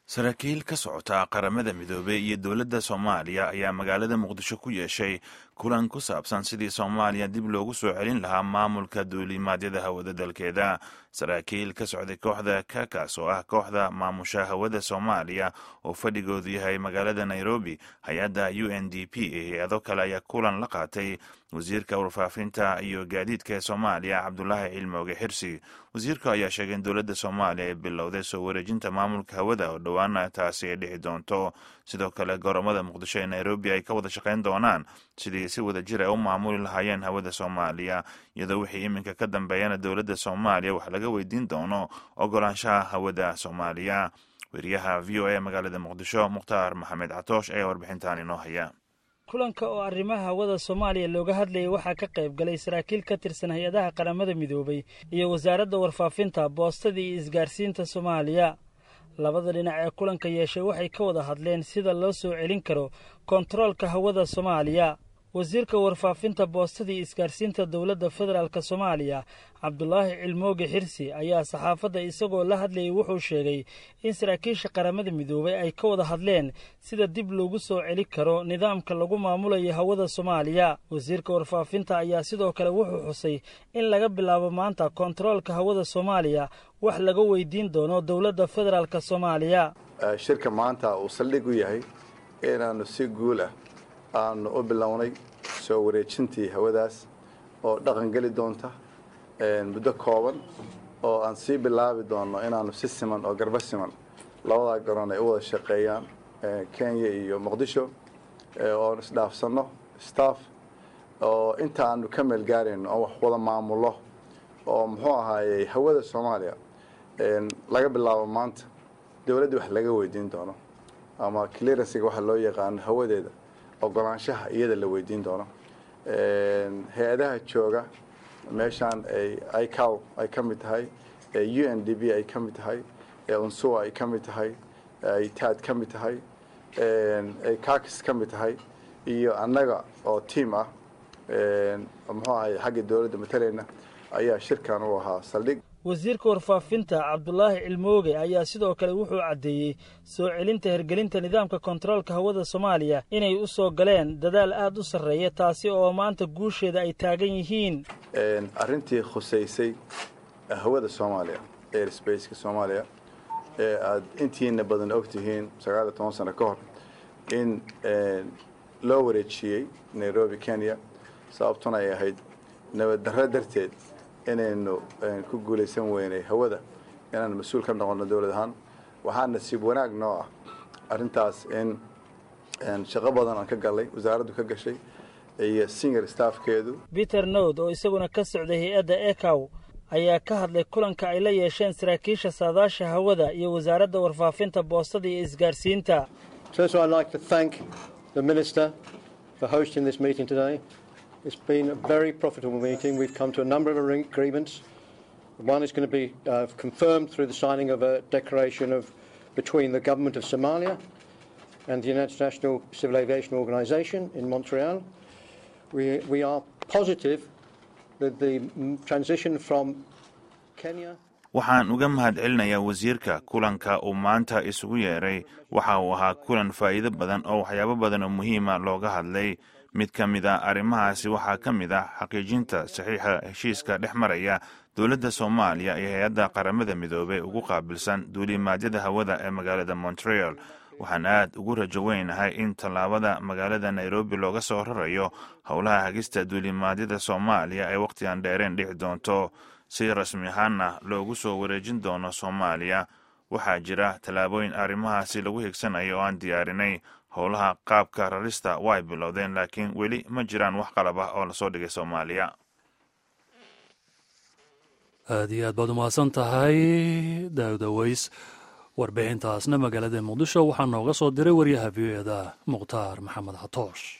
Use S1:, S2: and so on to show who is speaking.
S1: saraakiil ka socota qaramada midoobey iyo dowladda soomaaliya ayaa magaalada muqdisho ku yeeshay kulan ku saabsan sidii soomaaliya dib loogu soo celin lahaa maamulka duulimaadyada hawada dalkeeda saraakiil ka socday kooxda kakas oo ah kooxda maamusha hawada soomaaliya oo fadhigoodu yahay magaalada nairobi hay-adda u n d p iyo hay-ado kale ayaa kulan la qaatay wasiirka warfaafinta iyo gaadiidka ee soomaaliya cabdulaahi cilmooge xirsi wasiirka ayaa sheegay in dowladda soomaaliya ay bilowday soo wareejinta maamulka hawada oo dhowaana taasi ay dhici doonto sidoo kale goromada muqdisho ee nairobi ay ka wada shaqayn doonaan sidii si wada jir ay u maamuli lahaayeen hawada soomaaliya iyadoo wixii iminka ka dambeeyana dowladda soomaaliya wax laga weydiin doono ogolaanshaha hawada soomaaliya weriyaha v o a magaalada muqdisho mukhtaar maxamed catoosh ayaa warbixintan inoo haya
S2: kulanka oo arrimaha hawada soomaaliya looga hadlayay waxaa ka qayb galay saraakiil ka tirsan hay-adaha qaramada midoobay iyo wasaaradda warfaafinta boostada iyo isgaarsiinta soomaaliya labada dhinac ee kulanka yeeshay waxay ka wada hadleen sida loo soo celin karo kontaroolka hawada soomaaliya wasiirka warfaafinta boostada iyo isgaarsiinta dowladda federaalk soomaaliya cabdulaahi cilmooge xirsi ayaa saxaafadda isagoo la hadlayay wuxuu sheegay in saraakiisha qaramada midoobay ay ka wada hadleen sida dib loogu soo celi karo nidaamka lagu maamulayo hawada soomaaliya wasiirka warfaafinta ayaa sidoo kale wuxuu xusay in laga bilaabo maanta kontaroolka hawada soomaaliya wax laga weydiin doono dowladda federaalk soomaaliya
S3: shirka maanta uu saldhig u yahay inaannu si guul ah aanu u bilownay soo wareejintii hawadaas oo dhaqan geli doonta muddo kooban oo aan sii bilaabi doonno inaannu si siman oo garba siman labadaa garoon ay u wada shaqeeyaan kenya iyo muqdisho oon isdhaafsanno staff oo inta aanu ka meel gaarayno oo wax wada maamullo oo muxuu ahaayey hawada soomaaliya laga bilaabo maanta dowladda wax laga weydiin doono ama clearansiga waxa loo yaqaano hawadeeda ogolaanshaha iyada la weydiin doono hay-adaha jooga meeshaan icow ay ka mid tahay u n d b ay ka mid tahay unsuwa ay ka mid tahay taad ka mid tahay kakis ka mid tahay iyo annaga oo tiam ah muxuu ahay xagga dowladda matalayna ayaa shirkan u ahaa saldhig
S2: wasiirka warfaafinta cabdulaahi cilmooge ayaa sidoo kale wuxuu caddeeyey soo celinta hergelinta nidaamka kontaroolka hawada soomaaliya inay u soo galeen dadaal aada u sarreeya taasi oo maanta guusheeda ay taagan yihiin
S3: arrintii khusaysay hawada soomaaliya airsbaceka soomaaliya ee aada intiina badan og tihiin sagaal iyo toban sano ka hor in loo wareejiyey nairobi kenya sababtuna ay ahayd nabad darro darteed inaynu ku guulaysan weynay hawada inaan mas-uul ka noqono dowlad ahaan waxaa nasiib wanaag noo ah arrintaas in shaqo badan aan ka galnay wasaaraddu ka gashay iyo senior staffkeedu
S2: peter nowd oo isaguna ka socday hay-adda ecow ayaa ka hadlay kulanka ay la yeesheen saraakiisha saadaasha hawada iyo wasaaradda warfaafinta boostada iyo isgaarsiinta
S4: It's been a very profitable meeting. We've come to a number of agreements. One is going to be uh, confirmed through the signing of a declaration of between the government of Somalia and the International Civil Aviation Organization in Montreal. We, we are positive that the transition from Kenya
S1: waxaan uga mahad celinayaa wasiirka kulanka uu maanta isugu yeeray waxa uu ahaa kulan faa'iido badan oo waxyaabo badan oo muhiima looga hadlay mid ka mid a arrimahaasi waxaa ka mid ah xaqiijinta saxiixa heshiiska dhex maraya dowladda soomaaliya iyo hay-adda qaramada midoobey ugu qaabilsan duulimaadyada hawada ee magaalada montreal waxaan aad ugu rajo weynahay in tallaabada magaalada nairobi looga soo rarayo howlaha hagista duulimaadyada soomaaliya ay wakhtigan dheereen dhici doonto si rasmi ahaanna loogu soo wareejin doono soomaaliya waxaa jira tallaabooyin arrimahaasi lagu higsanayo oo aan diyaarinay howlaha qaabka rarista way bilowdeen laakiin weli ma jiraan wax qalab ah oo lasoo dhigay soomaaliya
S5: aad iyo aad baad umahadsan tahay daawdaweys warbixintaasna magaalada muqdisho waxaa nooga soo diray waryaha v o eda mukhtaar maxamed xatoosh